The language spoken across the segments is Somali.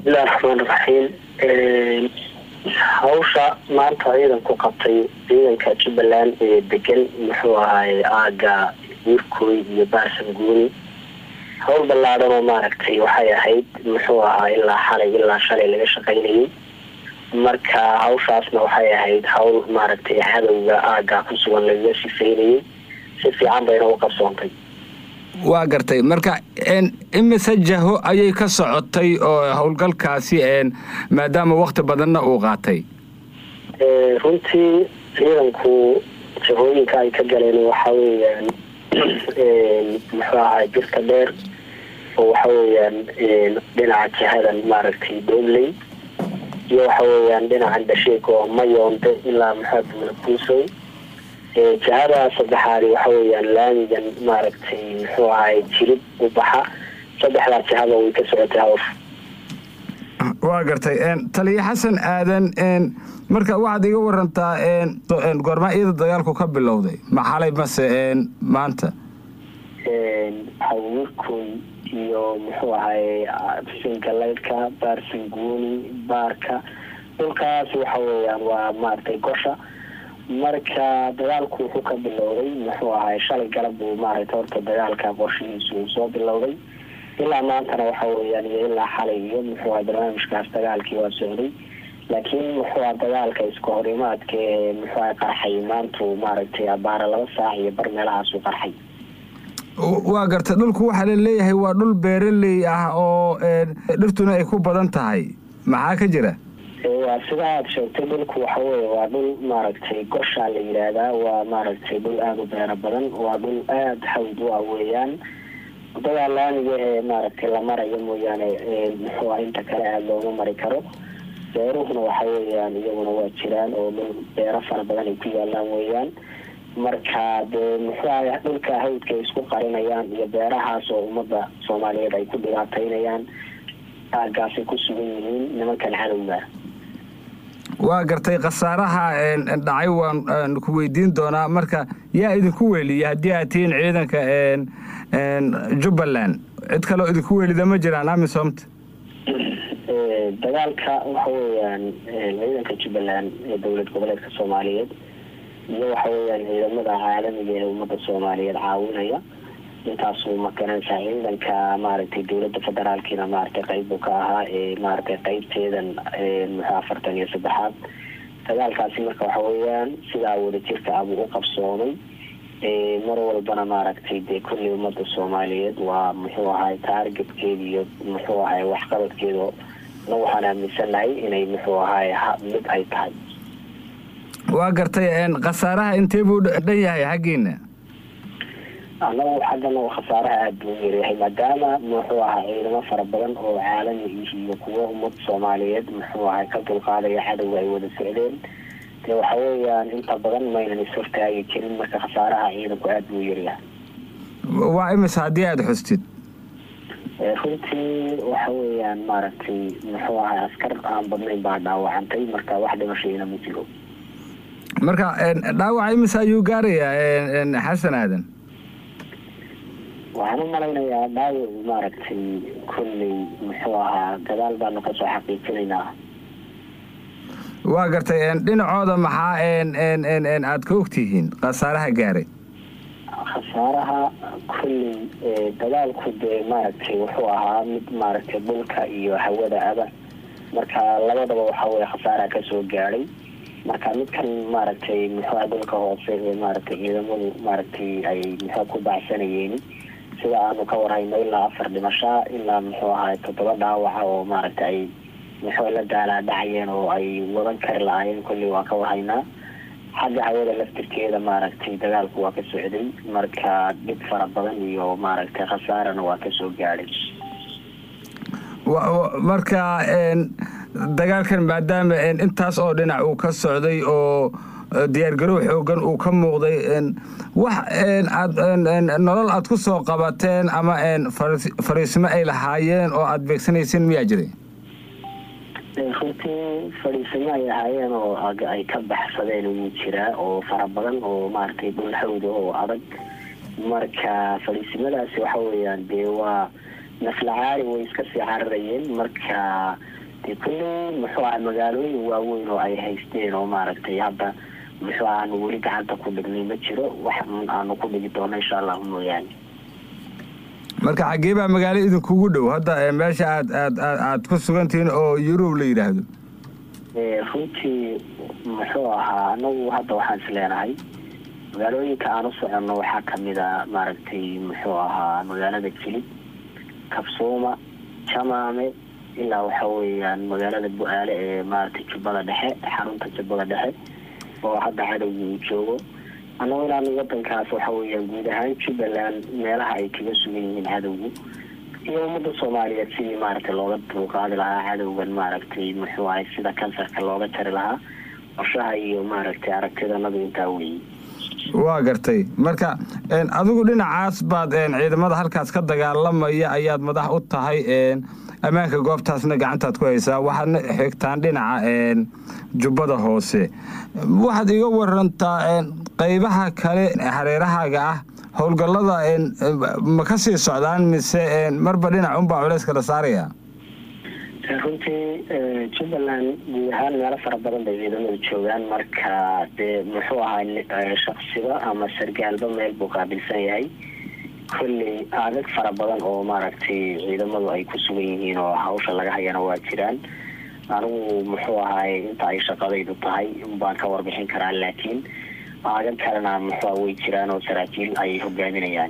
bismillahi raxmaan raxiim hawsha maanta ciidanku qabtay ciidanka jubbaland ee degan muxuu ahaay aaga wiirkooy iyo baarsan guuni hawl ballaadhan oo maaragtay waxay ahayd muxuu ahaa ilaa xalay ilaa shalay laga shaqaynayay marka hawshaasna waxay ahayd hawl maaragtay cadowga aaga ku sugan lagaga sifeynayay si fiican bayna u qabsoontay waa gartay marka imise jaho ayay ka socotay oo howlgalkaasi maadaama wakti badanna uu qaatay runtii ciidanku jahooyinka ay ka galeen waxa weeyaan muxuu ahaa jirka dheer oo waxa weeyaan dhinaca jihadan maaragtay doobley iyo waxa weeyaan dhinacan dasheeg oo mayoonde ilaa maxamed buusow jihada saddexaadi waxa weeyaan laamigan maaragtay muxuu ahay jilib u baxa saddexdaa jihada way ka socotay hawsha waa gartay taliya xasan aadan marka waxaad iga warantaa goormaa iyada dagaalku ka bilowday ma xalay mase maanta hawirkoy iyo muxuu ahay singalaydka baarsanguuni baarka dhulkaas waxa weeyaan waa maaragtay gosha marka dagaalku wuxuu ka bilowday muxuu ahay shalay galab buu maaragtay horta dagaalka qorshihiisu uu soo bilowday ilaa maantana waxa weeyaan iyo ilaa xalay iyo muxuu ahay barnaamijkaas dagaalkii waa socday laakiin muxuu aha dagaalka iska horimaadka ee muxuu ahay qarxay maantu maaragtay abaara laba saac iyo bar meelahaasuu qarxay waa gartay dhulku waxaa la leeyahay waa dhul beeraley ah oo dhirtuna ay ku badan tahay maxaa ka jira waa sida aada sheegtay dhulku waxa weeye waa dhul maaragtay goshaa la yidhaahdaa waa maaragtay dhul aada u beero badan waa dhul aada hawd u ah weeyaan wadada laamiga ee maaragtay la marayo mooyaane muxuu ah inta kale aada looma mari karo beeruhuna waxa weeyaan iyaguna waa jiraan oo dhul beero fara badan ay ku yaalaan weeyaan marka dee muxuu aha dhulka hawdka ay isku qarinayaan iyo beerahaas oo ummadda soomaaliyeed ay ku dhibaataynayaan aagaasay ku sugan yihiin nimankan cadowga waa gartay khasaaraha dhacay waan ku weydiin doonaa marka yaa idinku weeliya haddii aad tihiin ciidanka jubbaland cid kaleo idinku weelida ma jiraan amisomta dagaalka waxa weeyaan ciidanka jubbaland ee dowlad goboleedka soomaaliyeed iyo waxa weeyaan ciidamada caalamiga ee ummadda soomaaliyeed caawinaya intaasuu makaranaysaa ciidanka maaragtay dowladda federaalkiina maaragtay qayb buu ka ahaa ee maaragtay qaybteedan muxuu afartan iyo saddexaad dagaalkaasi marka waxa weeyaan sidaa wadajirka abuu u qabsoomay mar walbana maaragtay dee kulli ummadda soomaaliyeed waa muxuu ahay taargetkeeda iyo muxuu ahay waxqabadkeeda na waxaan aaminsanahay inay muxuu ahay mid ay tahay waa gartay khasaaraha intee buu dhan yahay xaggiina anagu xaggana khasaaraha aada buu yaryahay maadaama muxuu ahaa ciidamo fara badan oo caalami iyo kuwo ummad soomaaliyeed muxuu ahay ka dulqaadaya cadowga ay wada socdeen dee waxa weeyaan inta badan maynan ishortaagi jirin marka khasaaraha ciidanku aada buu yaryahay waa imise haddii aada xustid runtii waxa weeyaan maaragtay muxuu ahay askar aan badnayn baa dhaawacantay marka wax dhimashayna ma jiro marka dhaawaca imise ayuu gaarayaa xasan aadan waxaan u malaynayaa dhaawac maaragtay kolley muxuu ahaa gadaal baanu kasoo xaqiijinaynaa waa gartay dhinacooda maxaa aad ka ogtihiin khasaaraha gaaray khasaaraha kolley dagaalku dee maaragtay wuxuu ahaa mid maaragtay dhulka iyo hawada aba marka labadaba waxa weye khasaaraha kasoo gaadhay marka midkan maaragtay muxuuha dhulka hoose ee maaragtay ciidamadu maaragtay ay muxuu ku baacsanayeen sida aanu ka warhayno ilaa afar dhimashaa ilaa muxuu ahay toddoba dhaawaca oo maaragtay ay muxuu la daalaa dhacayeen oo ay wadan kari la-aayeen kolley waa ka warhaynaa xagga hawada laftirkeeda maaragtay dagaalku waa ka socday marka dhib fara badan iyo maaragtay khasaarana waa kasoo gaadhay marka dagaalkan maadaama intaas oo dhinac uu ka socday oo diyaargarow xoogan uu ka muuqday wax aad nolol aad ku soo qabateen ama fariisimo ay lahaayeen oo aada beegsanaysin miyaa jiray runtii fadhiisamo ay ahaayeen oo ay ka baxsadeen wuu jiraa oo fara badan oo maaragtay dhul hawda oo adag marka fadhiisimadaasi waxa weeyaan dee waa naflacaari way iska sii cararayeen marka dee kulley muxuu aha magaalooyin waaweyn oo ay haysteen oo maaragtay hadda muxuu aanu weli gacanta ku dhignay ma jiro wax aanu ku dhigi doono insha allahu mooyaane marka xaggee baa magaalo idinkugu dhow hadda meesha aad aad aad ku sugantihiin oo yurub la yidhaahdo runtii muxuu ahaa anagu hadda waxaan is leenahay magaalooyinka aan u soconno waxaa kamid a maaragtay muxuu ahaa magaalada jilib kabsuuma jamaame ilaa waxa weeyaan magaalada bu-aale ee maaragtay jubbada dhexe xarunta jubbada dhexe oo hadda cadowgii uu joogo annago inaanu wadankaas waxa weeyaan guud ahaan jubbaland meelaha ay kaga sugan yihiin cadowgu iyo ummadda soomaaliyeed sidii maaragtay looga dulqaadi lahaa cadowgan maaragtay muxuu ahay sida kansarka looga jari lahaa qorshaha iyo maaragtay aragtidanadu intaa weeye waa gartay marka adigu dhinacaas baad ciidamada halkaas ka dagaalamaya ayaad madax u tahay ammaanka goobtaasna gacantaad ku haysaa waxaadna xigtaan dhinaca jubbada hoose waxaad iga warantaa qaybaha kale hareerahaaga ah howlgallada ma ka sii socdaan mise marba dhinac unbaa culayska la saaraya runtii jubbaland guud ahaan meelo fara badan bay ciidamadu joogaan marka dee muxuu ahaa shaksiba ama sargaalba meel buu qaabilsan yahay kolley adag fara badan oo maaragtay ciidamadu ay ku sugan yihiin oo hawsha laga hayana waa jiraan anigu muxuu ahaay inta ay shaqadaydu tahay baan ka warbixin karaa laakiin aagan kalena muxua way jiraan oo saraakiil ay hogaaminayaan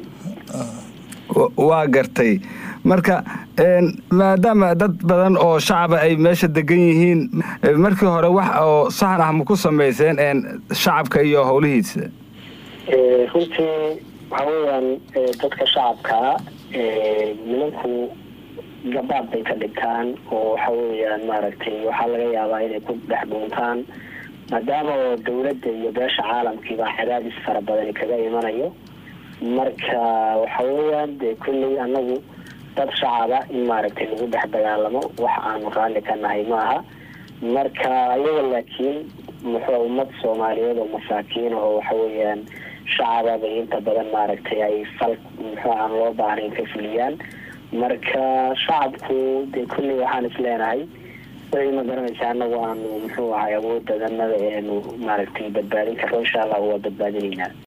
waa gartay marka maadaama dad badan oo shacaba ay meesha degan yihiin markii hore wax oo sahan ah ma ku samayseen shacabka iyo howlihiisa runtii waxa weeyaan dadka shacabkaa nimanku gabaad bay ka dhigtaan oo waxa weeyaan maaragtay waxaa laga yaabaa inay ku dhex dhuuntaan maadaama oo dawladda iyo beesha caalamkiiba cadaadis fara badani kaga imanayo marka waxa weeyaan dee kulley anagu dad shacaba in maaragtay lagu dhex dagaalamo wax aanu raalli ka nahay maaha marka ayaga laakiin muxuu ummad soomaaliyeed oo masaakiin oo waxa weeyaan shacaba bay inta badan maaragtay ay fal muxuu aan loo baahnayn ka fuliyaan marka shacabku dee kulley waxaan is leenahay way ma garanaysa anagu aanu muxuu ahay awoodadanada eenu maaragtay badbaadin karro insha allah waa badbaadinaynaa